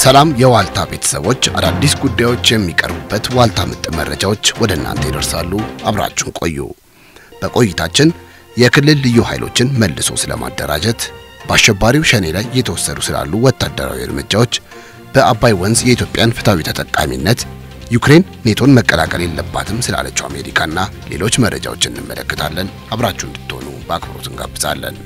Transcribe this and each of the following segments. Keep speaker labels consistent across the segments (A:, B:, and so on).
A: ሰላም የዋልታ ቤተሰቦች፣ አዳዲስ ጉዳዮች የሚቀርቡበት ዋልታ ምጥ መረጃዎች ወደ እናንተ ይደርሳሉ። አብራችሁን ቆዩ። በቆይታችን የክልል ልዩ ኃይሎችን መልሶ ስለማደራጀት፣ በአሸባሪው ሸኔ ላይ እየተወሰዱ ስላሉ ወታደራዊ እርምጃዎች፣ በአባይ ወንዝ የኢትዮጵያን ፍትሐዊ ተጠቃሚነት፣ ዩክሬን ኔቶን መቀላቀል የለባትም ስላለችው አሜሪካና ሌሎች መረጃዎችን እንመለከታለን። አብራችሁ እንድትሆኑ በአክብሮት እንጋብዛለን።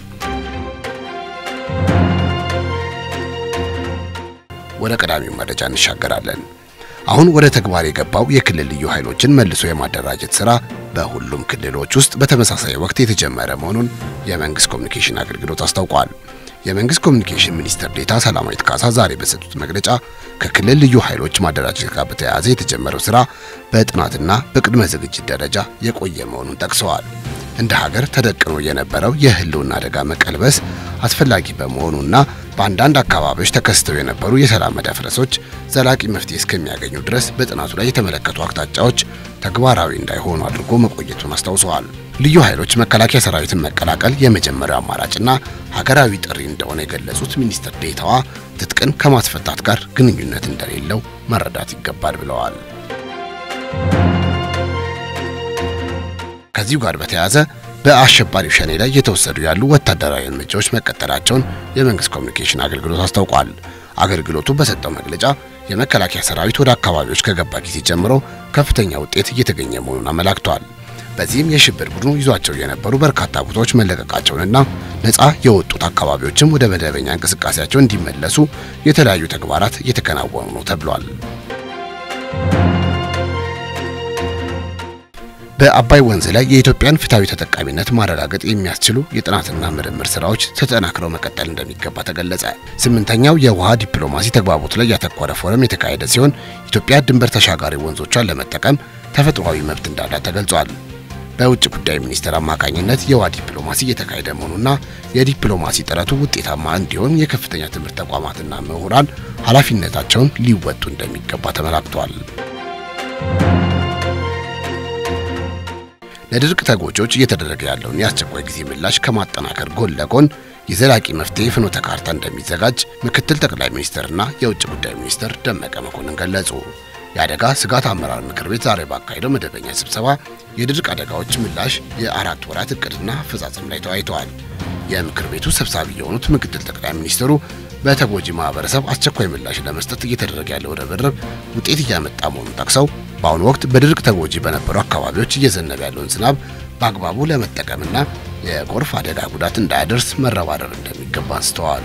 A: ወደ ቀዳሚው መረጃ እንሻገራለን። አሁን ወደ ተግባር የገባው የክልል ልዩ ኃይሎችን መልሶ የማደራጀት ስራ በሁሉም ክልሎች ውስጥ በተመሳሳይ ወቅት የተጀመረ መሆኑን የመንግስት ኮሚኒኬሽን አገልግሎት አስታውቋል። የመንግስት ኮሚኒኬሽን ሚኒስትር ዴኤታ ሰላማዊት ካሳ ዛሬ በሰጡት መግለጫ ከክልል ልዩ ኃይሎች ማደራጀት ጋር በተያያዘ የተጀመረው ስራ በጥናትና በቅድመ ዝግጅት ደረጃ የቆየ መሆኑን ጠቅሰዋል። እንደ ሀገር ተደቅኖ የነበረው የህልውና አደጋ መቀልበስ አስፈላጊ በመሆኑና በአንዳንድ አካባቢዎች ተከስተው የነበሩ የሰላም መደፍረሶች ዘላቂ መፍትሄ እስከሚያገኙ ድረስ በጥናቱ ላይ የተመለከቱ አቅጣጫዎች ተግባራዊ እንዳይሆኑ አድርጎ መቆየቱን አስታውሰዋል። ልዩ ኃይሎች መከላከያ ሰራዊትን መቀላቀል የመጀመሪያው አማራጭና ሀገራዊ ጥሪ እንደሆነ የገለጹት ሚኒስትር ዴኤታዋ ትጥቅን ከማስፈታት ጋር ግንኙነት እንደሌለው መረዳት ይገባል ብለዋል። ከዚሁ ጋር በተያያዘ በአሸባሪው ሸኔ ላይ እየተወሰዱ ያሉ ወታደራዊ እርምጃዎች መቀጠላቸውን የመንግስት ኮሚኒኬሽን አገልግሎት አስታውቋል። አገልግሎቱ በሰጠው መግለጫ የመከላከያ ሰራዊት ወደ አካባቢዎች ከገባ ጊዜ ጀምሮ ከፍተኛ ውጤት እየተገኘ መሆኑን አመላክቷል። በዚህም የሽብር ቡድኑ ይዟቸው የነበሩ በርካታ ቦታዎች መለቀቃቸውንና ነፃ የወጡት አካባቢዎችም ወደ መደበኛ እንቅስቃሴያቸው እንዲመለሱ የተለያዩ ተግባራት እየተከናወኑ ነው ተብሏል። በአባይ ወንዝ ላይ የኢትዮጵያን ፍትሐዊ ተጠቃሚነት ማረጋገጥ የሚያስችሉ የጥናትና ምርምር ስራዎች ተጠናክረው መቀጠል እንደሚገባ ተገለጸ። ስምንተኛው የውሃ ዲፕሎማሲ ተግባቦት ላይ ያተኮረ ፎረም የተካሄደ ሲሆን ኢትዮጵያ ድንበር ተሻጋሪ ወንዞቿን ለመጠቀም ተፈጥሯዊ መብት እንዳላት ተገልጿል። በውጭ ጉዳይ ሚኒስቴር አማካኝነት የውሃ ዲፕሎማሲ እየተካሄደ መሆኑና የዲፕሎማሲ ጥረቱ ውጤታማ እንዲሆን የከፍተኛ ትምህርት ተቋማትና ምሁራን ኃላፊነታቸውን ሊወጡ እንደሚገባ ተመላክቷል። ለድርቅ ተጎጂዎች እየተደረገ ያለውን የአስቸኳይ ጊዜ ምላሽ ከማጠናከር ጎን ለጎን የዘላቂ መፍትሄ ፍኖተ ካርታ እንደሚዘጋጅ ምክትል ጠቅላይ ሚኒስትርና የውጭ ጉዳይ ሚኒስትር ደመቀ መኮንን ገለጹ። የአደጋ ስጋት አመራር ምክር ቤት ዛሬ ባካሄደው መደበኛ ስብሰባ የድርቅ አደጋዎች ምላሽ የአራት ወራት እቅድና አፈጻጸም ላይ ተወያይተዋል። የምክር ቤቱ ሰብሳቢ የሆኑት ምክትል ጠቅላይ ሚኒስትሩ በተጎጂ ማህበረሰብ አስቸኳይ ምላሽ ለመስጠት እየተደረገ ያለው ርብርብ ውጤት እያመጣ መሆኑን ጠቅሰው በአሁኑ ወቅት በድርቅ ተጎጂ በነበሩ አካባቢዎች እየዘነበ ያለውን ዝናብ በአግባቡ ለመጠቀምና የጎርፍ አደጋ ጉዳት እንዳያደርስ መረባረብ እንደሚገባ አንስተዋል።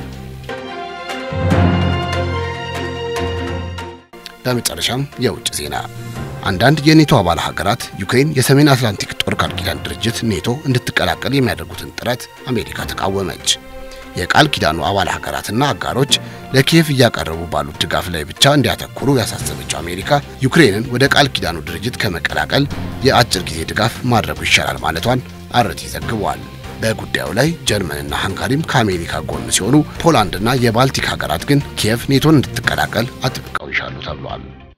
A: በመጨረሻም የውጭ ዜና። አንዳንድ የኔቶ አባል ሀገራት ዩክሬን የሰሜን አትላንቲክ ጦር ቃል ኪዳን ድርጅት ኔቶ እንድትቀላቀል የሚያደርጉትን ጥረት አሜሪካ ተቃወመች። የቃል ኪዳኑ አባል ሀገራትና አጋሮች ለኪየቭ እያቀረቡ ባሉት ድጋፍ ላይ ብቻ እንዲያተኩሩ ያሳሰበችው አሜሪካ ዩክሬንን ወደ ቃል ኪዳኑ ድርጅት ከመቀላቀል የአጭር ጊዜ ድጋፍ ማድረጉ ይሻላል ማለቷን አርቲ ዘግቧል። በጉዳዩ ላይ ጀርመንና ሃንጋሪም ከአሜሪካ ጎን ሲሆኑ ፖላንድና የባልቲክ ሀገራት ግን ኪየቭ ኔቶን እንድትቀላቀል አጥብቀው ይሻሉ ተብሏል።